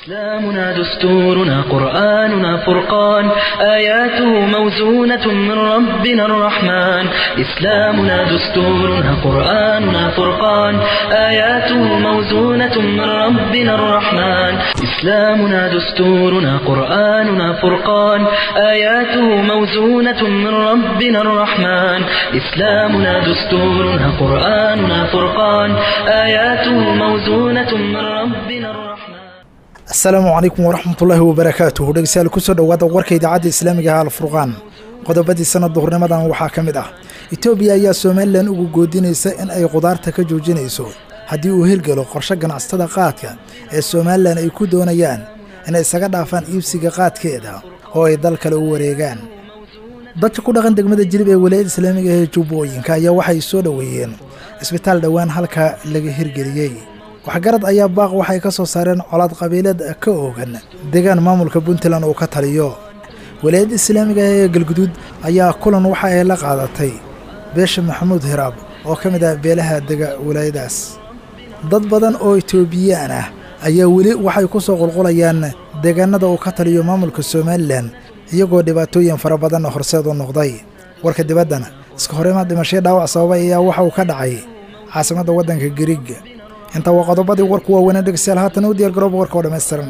إسلامنا دستورنا قرآننا فرقان آياته موزونة من ربنا الرحمن إسلامنا دستورنا قرآننا فرقان آياته موزونة من ربنا الرحمن إسلامنا دستورنا قرآننا فرقان آياته موزونة من ربنا الرحمن إسلامنا دستورنا قرآننا فرقان آياته موزونة من ربنا الرحمن asalaamu calaykum waraxmatullaahi wabarakaatuhu dhegeystayaal kusoo dhowaada warka idaacadda islaamiga ah alfurqaan qodobadii sanad duhurnimadan waxaa ka mid ah etoobiya ayaa somalilan ugu goodinaysa in ay qudaarta ka joojinayso haddii uu hirgelo qorshe ganacsatada qaadka ee somalilan ay ku doonayaan inay isaga dhaafaan iibsiga qaadkeeda oo ay dal kale u wareegaan dadka ku dhaqan degmada jilib ee walaayada islaamiga ee jubbooyinka ayaa waxay soo dhoweeyeen isbitaal dhowaan halka laga hirgeliyey waxgarad ayaa baaq waxay ka soo saareen colaad qabiileed ka oogan deegaan maamulka puntland uu ka taliyo walaayadda islaamiga ee galguduud ayaa kulan waxa ay la qaadatay beesha maxamuud hiraab oo ka mid ah beelaha dega walaayadaas dad badan oo etoobiyaan ah ayaa weli waxay ku soo qulqulayaan deegaanada uu ka taliyo maamulka somalilan iyagoo dhibaatooyin fara badan horseed u noqday warka dibaddana iska horimaad dhimashaya dhaawac sababay ayaa waxa uu ka dhacay caasimadda waddanka gariig inta waa qodobadii warku waaweynaa dhegeystayaal haatan u diyaar garooba warka oo dhammaystiran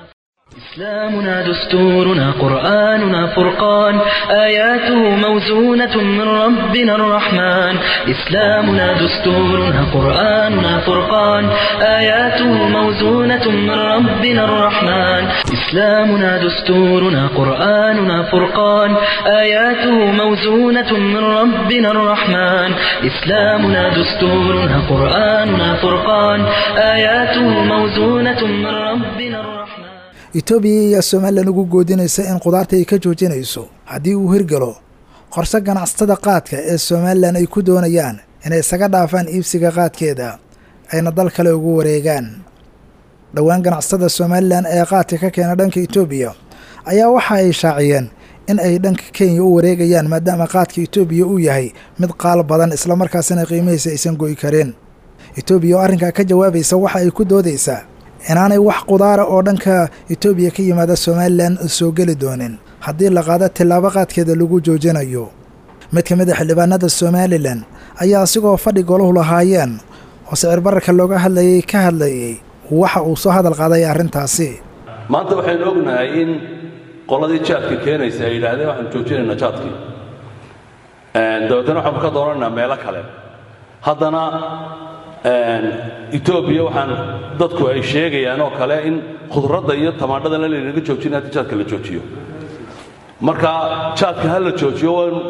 إسلامنا دستورنا قرآننا فرقان آياته موزونة من ربنا الرحمن إسلامنا دستورنا قرآننا فرقان آياته موزونة من ربنا الرحمن إسلامنا دستورنا قرآننا فرقان آياته موزونة من ربنا الرحمن إسلامنا دستورنا قرآننا فرقان آياته موزونة من ربنا الرحمن etoobiya ayaa somalilan ugu goodinaysa in qudaarta ay ka joojinayso haddii uu hirgalo qorse ganacsatada qaadka ee somalilan ay ku doonayaan inay isaga dhaafaan iibsiga qaadkeeda ayna dal kale ugu wareegaan dhowaan ganacsatada somalilan ee qaadka ka keena dhanka etoobiya ayaa waxa ay shaaciyeen in ay dhanka kenya u wareegayaan maadaama qaadka etoobiya uu yahay mid qaal badan islamarkaasina qiimihiisa aysan go'i kareen etoobiya oo arrinkaa ka jawaabaysa waxa ay ku doodaysaa inaanay wax qudaara oo dhanka etoobiya ka yimaada somalilan soo geli doonin haddii la qaado tillaabo qaadkeeda lagu joojinayo mid ka mid a xildhibaanada somalilan ayaa asigoo fadhi golahu lahaayeen oo sicir bararka looga hadlayay ka hadlayay waxa uu soo hadal qaaday arrintaasi maanta waxaynu ognahay in qoladii jaadka keenaysa ay yidhaahdeen waxaanu joojinaynaa jaadkii dabeetana waxaanu ka doonanaynaa meelo kale haddana etoobiya waxaan dadku ay sheegayaan oo kale in khudradda iyo tamaandhadana laynaga joojina haddii jaadka la joojiyo marka jaadka ha la joojiyo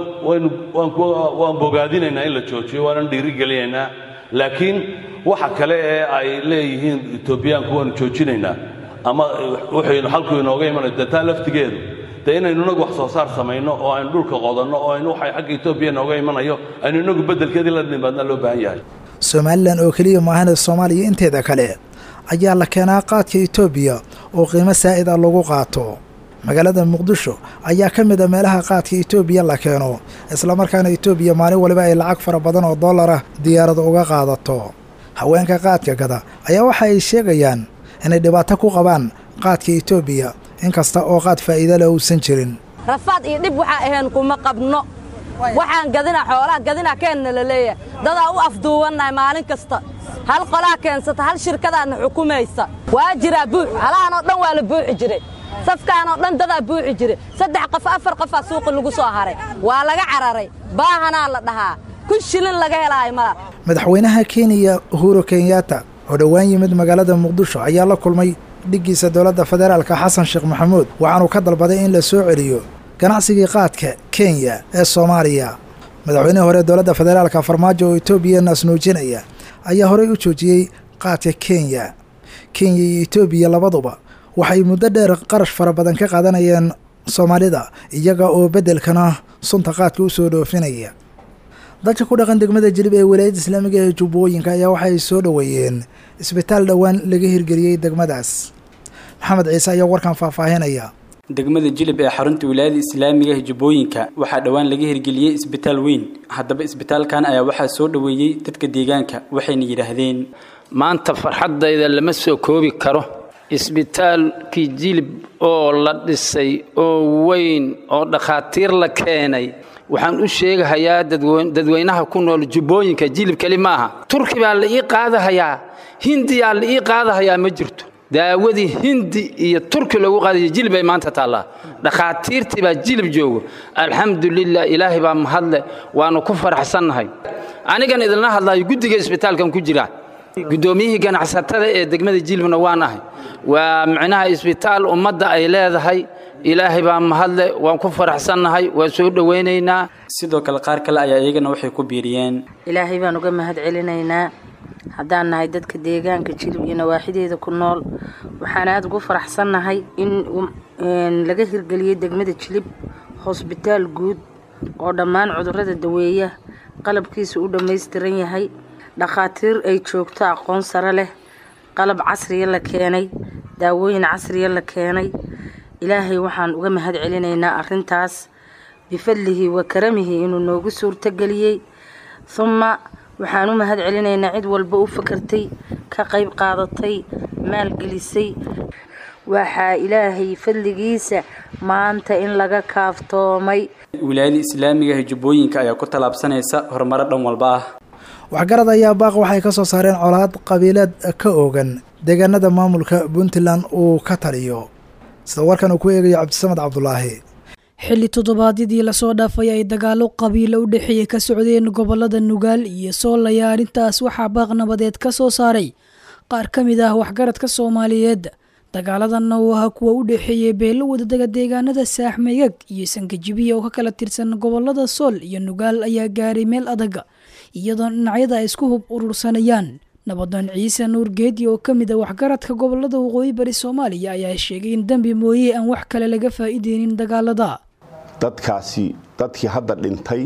waan bogaadinaynaa in la joojiyo waanan dhiirigelinaynaa laakiin waxa kale ee ay leeyihiin etoobiyaanku waanu joojinaynaa ama wuxaynu xalku inooga imanay dee taa laftigeedu dee inaynu inagu wax soo saar samayno oo aynu dhulka qodanno oo aynu waxay xagga etoobiya inooga imanayo aynu inagu beddelkeedii la nimaadna loo baahan yahay somalilan oo keliya maahane soomaaliya inteeda kale ayaa la keenaa qaadka etoobiya oo qiimo saa'id ah lagu qaato magaalada muqdisho ayaa ka mid a meelaha qaadka etoobiya la keeno islamarkaana etoobiya maalin waliba ay lacag fara badan oo dollar ah diyaarada uga qaadato haweenka qaadka gada ayaa waxa ay sheegayaan inay dhibaato ku qabaan qaadka etoobiya inkasta oo qaad faa'iida leh uusan jirin rafaad iyo dhib waxaa ahayn kuma qabno waxaan gadina xoolaha gadina keenna la leeyahay dadaa u afduubannahay maalin kasta hal qolaa keensata hal shirkadaadna xukumaysa waa jiraa buux halahanoo dhan waa la buuxi jiray safkaanoo dhan dadaa buuxi jiray saddex qof afar qofaa suuqi lagu soo haray waa laga cararay baahanaa la dhahaa kun shilin laga helaayo mala madaxweynaha kenya uhuru kenyatta oo dhowaan yimid magaalada muqdisho ayaa la kulmay dhiggiisa dowladda federaalka xasan sheekh maxamuud waxaanuu ka dalbaday in la soo celiyo ganacsigii qaadka kenya ee soomaaliya madaxweynihii hore dowladda federaalka farmaajo oo etoobiya naasnuujinaya ayaa horey u joojiyey qaadka kenya kenya iyo etoobiya labaduba waxay muddo dheer qarash fara badan ka qaadanayeen soomaalida iyaga oo beddelkana sunta qaadka u soo dhoofinaya dadka ku dhaqan degmada jilib ee walaayadda islaamiga ee jubbooyinka ayaa waxay soo dhoweeyeen isbitaal dhowaan laga hirgeliyey degmadaas maxamed ciise ayaa warkan faahfaahinaya degmada jilib ee xarunta wilaayada islaamiga ee jubbooyinka waxaa dhowaan laga hirgeliyey isbitaal weyn haddaba isbitaalkan ayaa waxaa soo dhoweeyey dadka deegaanka waxayna yidhaahdeen maanta farxaddayda lama soo koobi karo isbitaalkii jilib oo la dhisay oo weyn oo dhakhaatiir la keenay waxaan u sheegahayaa dadweynaha ku nool jubbooyinka jilib keli maaha turki baa la ii qaadahayaa hindiyaa la ii qaadahayaa ma jirto daawadii hindi iyo turki loogu qaadaya jilib bay maanta taallaa dhakhaatiirtii baa jilib joogo alxamdulilah ilaahay baa mahadle waannu ku faraxsannahay anigan idinla hadlaayo guddiga isbitaalkan ku jira guddoomiyihii ganacsatada ee degmada jilibna waan ahay waa micnaha isbitaal ummadda ay leedahay ilaahay baa mahadle waan ku faraxsannahay waan soo dhowaynaynaa sidoo kale qaar kale ayaa iyagana waxay ku biiriyeen ilaahay baan uga mahad celinaynaa haddaan nahay dadka deegaanka jilib iyo nawaaxideeda ku nool waxaan aada ugu faraxsannahay in laga hirgeliyey degmada jilib hosbitaal guud oo dhammaan cudurrada daweeya qalabkiisa u dhammaystiran yahay dhakhaatiir ay joogto aqoon sare leh qalab casriya la keenay daawooyin casriya la keenay ilaahay waxaan uga mahad celinaynaa arrintaas bifadlihi wa karamihi inuu noogu suurtageliyey humma waxaan u mahad celinaynaa cid walba u fakartay ka qayb qaadatay maalgelisay waxaa ilaahay fadligiisa maanta in laga kaaftoomay wilaayada islaamiga ee jubbooyinka ayaa ku tallaabsanaysa horumaro dhan walba ah waxgarad ayaa baaq waxay ka soo saareen colaad qabiileed ka oogan deegaanada maamulka puntland uu ka taliyo sida warkan uu ku eegayo cabdisamed cabdulaahi xilli toddobaadyadii lasoo dhaafay ay dagaalo qabiilo u dhexeeya ka socdeen gobolada nugaal iyo soolaya arrintaas waxaa baaq nabadeed ka soo saaray qaar ka mid ah waxgaradka soomaaliyeed dagaaladanna uu ahaa kuwa u dhexeeyay beelo wadadaga deegaanada saaxmeygag iyo sangajibiya oo ka kala tirsan gobolada sool iyo nugaal ayaa gaaray meel adag iyadoo dhinacyada ay isku hub urursanayaan nabadoon ciise nuur geedi oo ka mid a waxgaradka gobolada waqooyi bari soomaaliya ayaa sheegay in dembi mooye aan wax kale laga faa'iideynin dagaalada dadkaasi dadkii hadda dhintay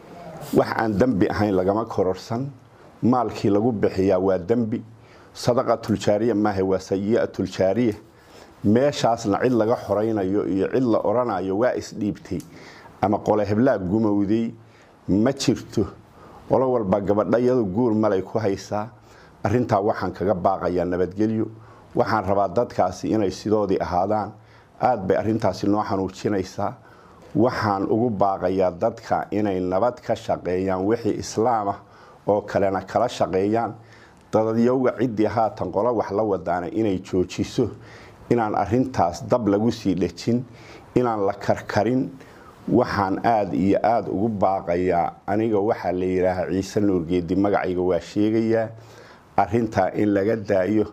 wax aan dembi ahayn lagama kororsan maalkii lagu bixiyaa waa dembi sadaqatuljaariya maaha waa sayi'atuljaariya meeshaasna cid laga xoraynayo iyo cid la odhanayo waa isdhiibtay ama qole heblaag gumowday ma jirto qolo walba gabadhayadu guur malay ku haysaa arrintaa waxaan kaga baaqayaa nabadgelyo waxaan rabaa dadkaasi inay sidoodii ahaadaan aad bay arrintaasi noo xanuujinaysaa waxaan ugu baaqayaa dadka inay nabad ka shaqeeyaan wixii islaam ah oo kalena kala shaqeeyaan dadadyowga ciddii haatan qolo wax la wadaana inay joojiso inaan arintaas dab lagu sii dhejin inaan la karkarin waxaan aada iyo aada ugu baaqayaa aniga waxaa la yidhaahaa ciise nuurgeedi magacayga waa sheegayaa arintaa in laga daayo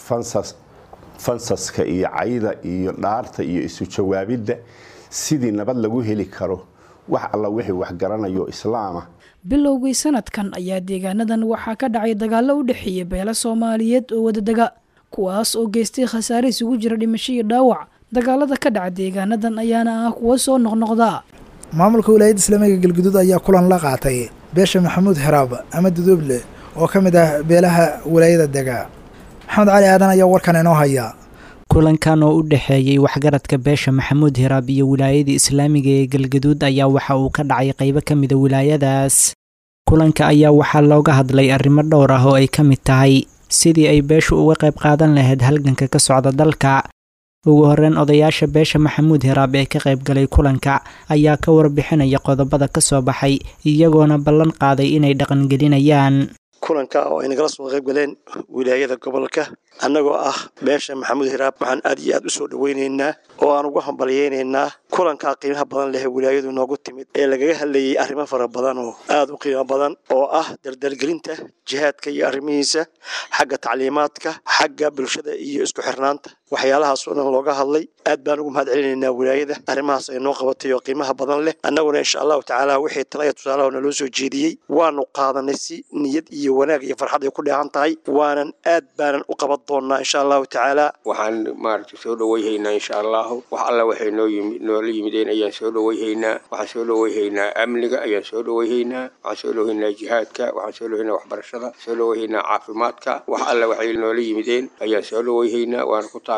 fansaska iyo cayda iyo dhaarta iyo isu jawaabidda sidii nabad lagu heli karo wax alla wixii waxgaranayo islaama bilowgii sanadkan ayaa deegaanadan waxaa ka dhacay dagaallo u dhexeeya beelo soomaaliyeed oo wadadega kuwaas oo geystay khasaare isugu jira dhimasho iyo dhaawac dagaalada ka dhaca deegaanadan ayaana ah kuwo soo noqnoqda maamulka wilaayadda islaamiga galguduud ayaa kulan la qaatay beesha maxamuud heraab ama duduuble oo ka mid ah beelaha wilaayada dega maxamed cali aadan ayaa warkan inoo haya kulankan oo u dhexeeyey waxgaradka beesha maxamuud hiraab iyo wilaayada islaamiga ee galgaduud ayaa waxa uu ka dhacay qaybo ka mida wilaayadaas kulanka ayaa waxaa looga hadlay arrimo dhowr ah oo ay ka mid tahay sidii ay beeshu uga qayb qaadan lahayd halganka ka socda dalka ugu horreyn odayaasha beesha maxamuud hiraab ee ka qayb galay kulanka ayaa ka warbixinaya qodobada ka soo baxay iyagoona ballan qaaday inay dhaqangelinayaan kulanka oo ay nagala soo qayb galeen wilaayada gobolka annagoo ah beesha maxamuud hiraab waxaan aad iyo aad u soo dhoweynaynaa oo aan ugu hambalyaynaynaa kulankaa qiimaha badan leh wilaayadu noogu timid ee lagaga hadlayay arrimo fara badan oo aad u qiimo badan oo ah dardargelinta jihaadka iyo arrimihiisa xagga tacliimaadka xagga bulshada iyo isku xirnaanta waxyaalahaas oo dhan looga hadlay aad baan ugu mahad celinaynaa wilaayada arrimahaas ay noo qabatay oo qiimaha badan leh annaguna insha allahu tacaala wixii talaya tusaalaha naloo soo jeediyey waanu qaadanay si niyad iyo wanaag iyo farxad ay ku dheehan tahay waanan aad baanan u qaban doonaa insha allahu tacaala waxaan maaragtay soo dhoweyhaynaa insha allahu wax alla waxay noo yimid noola yimideen ayaan soo dhoweyhaynaa waxaan soo dhoweyhaynaa amniga ayaan soo dhoweyhaynaa waxaan soo dhoweyhaynaa jihaadka waxaan soo dhoweyhaynaa waxbarashada soo dhoweyhaynaa caafimaadka wax alla waxay noola yimideen ayaan soo dhoweyhaynaa waana ku taag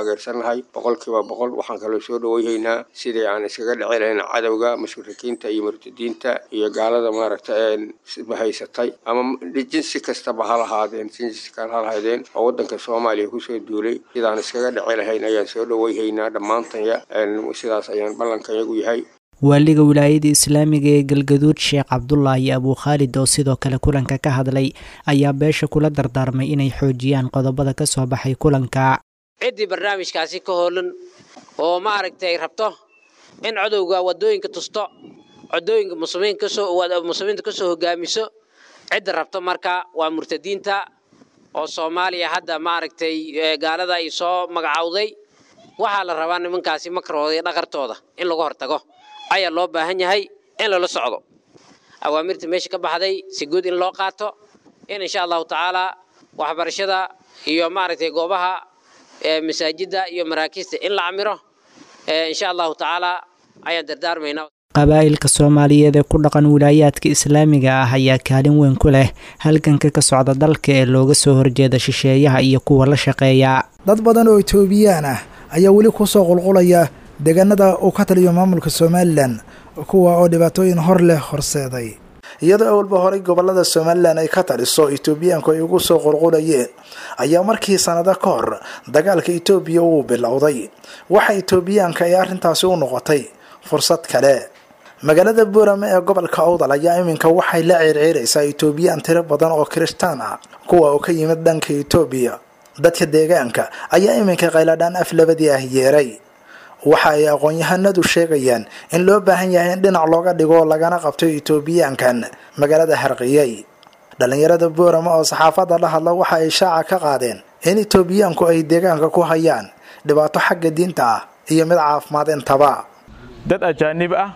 taageersannahay boqolkiiba boqol waxaan kaloo soo dhaweyhaynaa sidii aan iskaga dhici lahayn cadowga mushrikiinta iyo murtadiinta iyo gaalada maaragta bahaysatay ama jinsi kastaba ha lahaadeen jinsi kale ha lahaydeen oo waddanka soomaaliya kusoo duulay sidaan iskaga dhici lahayn ayaan soo dhaweyhaynaa dhammaantanya sidaas ayaan ballankanyagu yahay waaliga wilaayada islaamiga ee galgaduud sheekh cabdulaahi abuu khaalid oo sidoo kale kulanka ka hadlay ayaa beesha kula dardaarmay inay xoojiyaan qodobada ka soo baxay kulanka ciddii barnaamijkaasi ka hoolan oo maaragtay rabto in codowga wadooyinka tusto codooyinka muslimiinta kasoo hogaamiso cidda rabto marka waa murtadiinta oo soomaaliya hadda maaragtay gaalada ay soo magacowday waxaa la rabaa nimankaasi makarooda iyo dhaqartooda in laga hortago ayaa loo baahan yahay in lala socdo awaamirta meesha ka baxday si guud in loo qaato in insha allahu tacaalaa waxbarashada iyo maaragtay goobaha masaajidda iyo maraakiista in la camiro insha allahu tacaalaa ayaan dardaarmaynaa qabaa'ilka soomaaliyeed ee ku dhaqan wilaayaadka islaamiga ah ayaa kaalin weyn ku leh halganka ka socda dalka ee looga soo horjeeda shisheeyaha iyo kuwa la shaqeeya dad badan oo etoobiyaan ah ayaa weli kusoo qulqulaya deegaanada uu ka taliyo maamulka somalilan kuwa oo dhibaatooyin hor leh horseeday iyadoo awalba horay gobolada somalilan ay ka taliso etoobiyaanku ay ugu soo qulqulayeen ayaa markii sanado ka hor dagaalka etoobiya uu bilowday waxa etoobiyaanka ay arrintaasi u noqotay fursad kale magaalada buurame ee gobolka awdal ayaa iminka waxay la ceerceeraysaa etoobiyaan tiro badan oo kirishtaan ah kuwa oo ka yimid dhanka etoobiya dadka deegaanka ayaa iminka qayladhaan af labadii ah yeeray waxa ay aqoon-yahanadu sheegayaan in loo baahan yahay in dhinac looga dhigo lagana qabto etoobiyaankan magaalada harqiyey dhallinyarada boorama oo saxaafadda la hadla waxa ay shaaca ka qaadeen in etoobiyaanku ay deegaanka ku hayaan dhibaato xagga diinta ah iyo mid caafimaad intaba dad ajaanib ah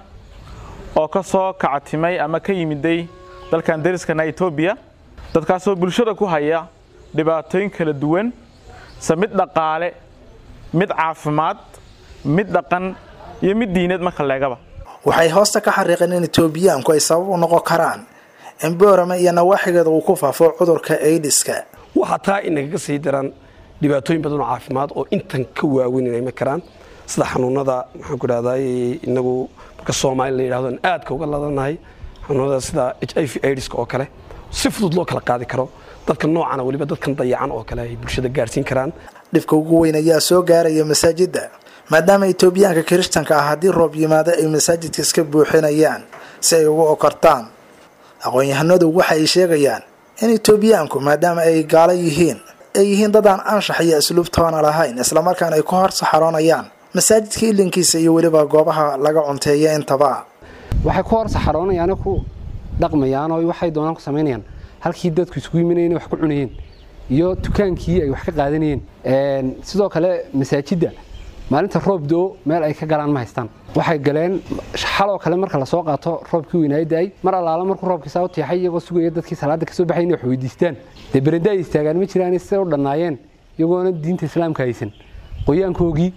oo ka soo kactimay ama ka yimiday dalkan dariskana etoobiya dadkaasoo bulshada ku haya dhibaatooyin kala duwan se mid dhaqaale mid caafimaad mid dhaqan iyo mid diineed marka leegaba waxay hoosta ka xariiqeen in etoobiyaanku ay sabab u noqon karaan in boorame iyo nawaaxigeeda uu ku faafo cudurka aidiska waxaa taa inagaga sii daran dhibaatooyin badan oo caafimaad oo intan ka waaweyn inay ma karaan sida xanuunada maxaan ku dhahday inagu marka soomaali la yidhahdo aan aadka uga ladanahay xanuunada sida h i v aidiska oo kale si fudud loo kala qaadi karo dadka noocana weliba dadkan dayacan oo kale ay bulshada gaarsiin karaan dhibka ugu weyn ayaa soo gaaraya masaajidda maadaama etoobiyaanka kiristanka ah haddii roob yimaado ay masaajidka iska buuxinayaan si ay ugu okortaan aqoon-yahanadu waxa ay sheegayaan in etoobiyaanku maadaama ay gaalo yihiin ay yihiin dad aan anshax iyo asluubtoona lahayn islamarkaana ay ku hor saxaroonayaan masaajidka ilinkiisa iyo weliba goobaha laga cunteeya intaba waxay ku hor saxaroonayaano ku dhaqmayaan oo waxay doonaan ku samaynayaan halkii dadku isugu yiminayeen wax ku cunayeen iyo dukaankii ay wax ka qaadanayeen sidoo kale masaajidda maalinta roob do meel ay ka galaan ma haystaan waxay galeen xaloo kale marka lasoo qaato roobkii weynaayo da-ay mar allaala markuu roobkiisaa u tiixay iyagoo sugaya dadkii salaada kasoo baxay inay wax weydiistaan dee berende ay istaagaan ma jiraan siday u dhannaayeen iyagoona diinta islaamka haysan qoyaankoogii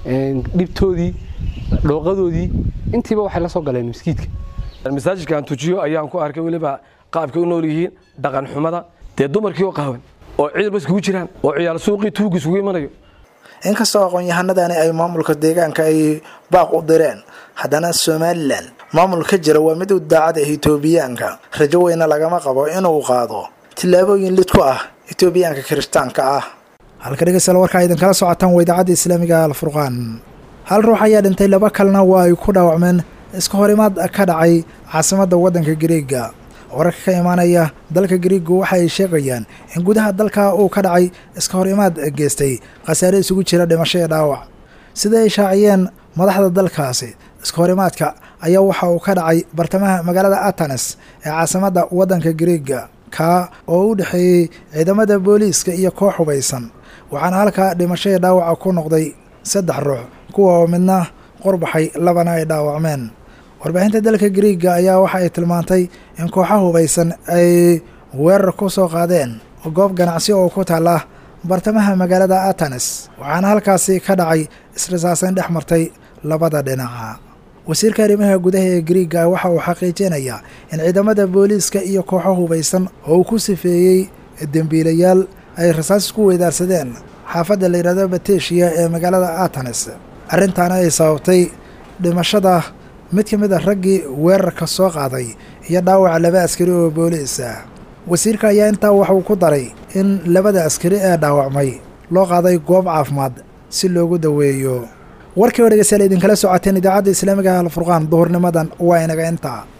dhibtoodii dhooqadoodii intiiba waxay la soo galeen maskiidka masaajidka aan tujiyo ayaan ku arkay weliba qaabkay u nool yihiin dhaqan xumada dee dumarkii oo qaawan oo ciidanba iskugu jiraan oo ciyaal suuqii tuugi isugu imanayo inkastoo aqoon-yahanadani ay maamulka deegaanka ay baaq u direen haddana somalilan maamul ka jira waa mid u daacada etoobiyaanka rajo weyna lagama qabo inuu qaado tillaabooyin lid ku ah etoobiyaanka kirishtaanka ah halka dhegeystayaal warkaa idinkala socotaan waa idaacadda islaamiga alfurqaan hal ruux ayaa dhintay laba kalena waa ay ku dhaawacmeen iska horimaad ka dhacay caasimadda waddanka gariega wararka ka imaanaya dalka gariigu waxa ay sheegayaan in gudaha dalka uu ka dhacay iska hor imaad geystay khasaare isugu jira dhimasho iyo dhaawac sida ay shaaciyeen madaxda dalkaasi iska horimaadka ayaa waxa uu ka dhacay bartamaha magaalada atanes ee caasimadda waddanka gariiga kaa oo u dhexeeyey ciidamada booliiska iyo koox hubaysan waxaana halkaa dhimasho iyo dhaawaca ku noqday saddex ruux kuwa oo midna qorbaxay labana ay dhaawacmeen warbaahinta dalka gariiga ayaa waxa ay tilmaantay in kooxa hubaysan ay weerar ku soo qaadeen goob ganacsi oo ku taala bartamaha magaalada atanes waxaana halkaasi ka dhacay israsaasayn dhex martay labada dhinaca wasiirka arrimaha gudaha ee gariiga waxa uu xaqiijinayaa in ciidamada booliiska iyo kooxo hubaysan oo uu ku sifeeyey dembiilayaal ay rasaas ku weydaarsadeen xaafadda la yidhahdo bateshiya ee magaalada atanes arrintaana ay sababtay dhimashada mid ka mid a raggii weerarka soo qaaday iyo dhaawaca laba askari oo booliis ah wasiirka ayaa intaa waxuu ku daray in labada askari ee dhaawacmay loo qaaday goob caafimaad si loogu daweeyo warkii oo dhegeystayaal idinkala socoteen idaacadda islaamiga alfurqaan duhurnimadan waa inaga intaa